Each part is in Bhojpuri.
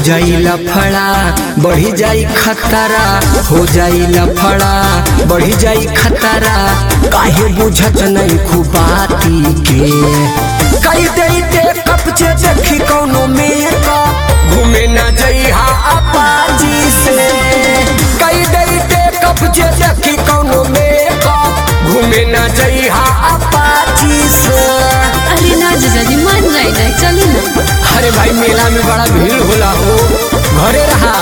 जाई लफड़ा बढ़ी जाई खतरा हो जाई लफड़ा बढ़ी जाई खतरा काहे बुझत नहीं खुबाती के कई देते कपचे देखी कौनो में का घूमे न जइहा अपाजी से कई देते कपचे देखी कौनो में का घूमे न जइहा अपाजी से अरे ना जीजा जी मान जाए ना चली ना अरे भाई मेला में बड़ा भीड़ होला हो घरे रहा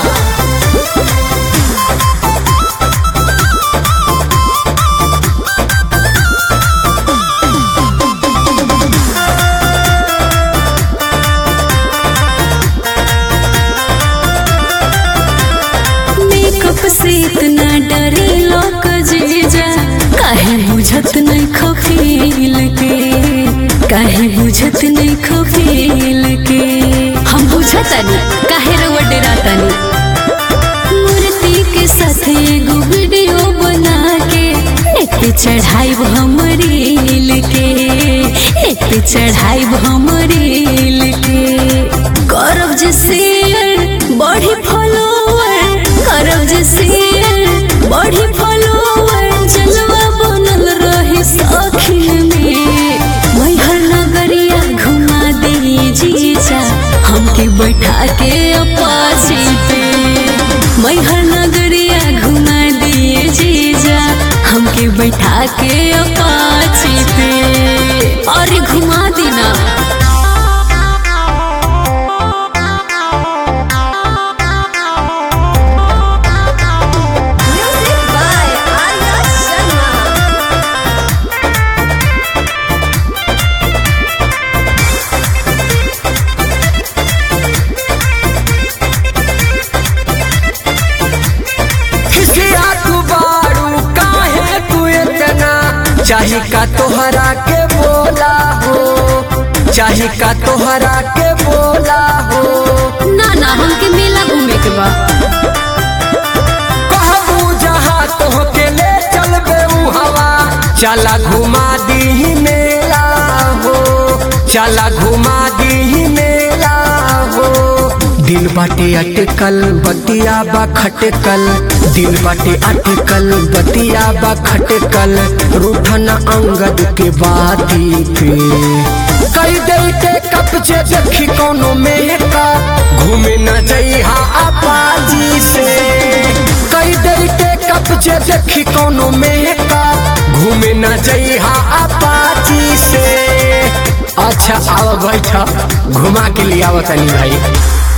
मेकअप से इतना डरे लोग जीजा काहे बुझत नहीं खफील के काहे बुझत नहीं खफील के हम बुझत नहीं काहे रवा डरातनी मूर्ति के साथ एगो वीडियो बना के एक पे चढ़ाई हम रील के एक पे चढ़ाई हम रील के करब जे शेयर बढ़ी फॉलोवर करब जे शेयर बढ़ी फॉलोवर जलवा बनल रहे सखी में मैहर नगरिया घुमा दे जीजा हमके बैठा के अपाची पे मैहर नगरिया घुमा दिए जीजा हमके बैठा के अपाची पे और घुमा देना Music by Arya Sharma. खिसिया तू बारू काहे तू इतना चाही का तोहरा के बोला हो चाही का तोहरा के बोला हो ना ना हमके मेला घूमे के बा कहबू जहाँ तोहके ले चलबे ऊ हवा चला घुमा दी मेला हो चला घुमा दी मेला हो दिल बाटे अटकल बतिया बा खटकल दिल बाटे अटकल बतिया बा खटकल रूठन अंगद के बाती पे कई देते कपचे देखी कोनो में का घूमे न जइहा अपाजी से कई देते कपचे देखी कोनो में का घूमे न जइहा अपाची से अच्छा आओ बैठा घुमा के लिए आवतनी भाई